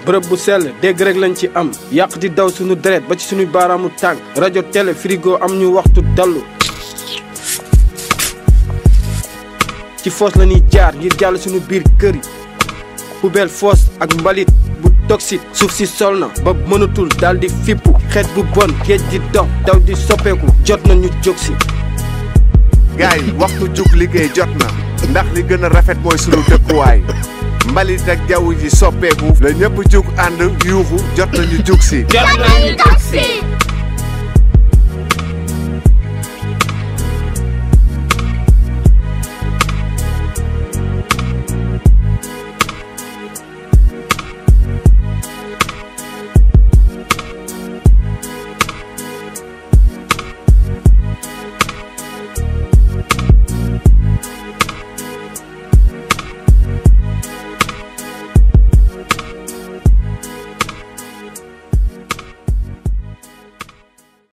bërëb bu sell dégg rek lañ ci am yàq di daw suñu deret ba ci suñu baaraamu tànk rajo télé frigo am ñu waxtu dallu ci foos la ñuy jaar ngir jàll suñu biir kër yi poubelle foos ak mbalit bu toxique suuf si sol na ba mënatul daal di fippu xeet bu bon géej di dox daw di soppeeku jot na ñu jóg si gaay waxtu jug liggéey jot na ndax li gën a rafet mooy sunu dëkkuwaay mbalit ak jaww ji soppeeku la ñëpp jug ànd yuuxu jot nañu jug si jot nañu jóg si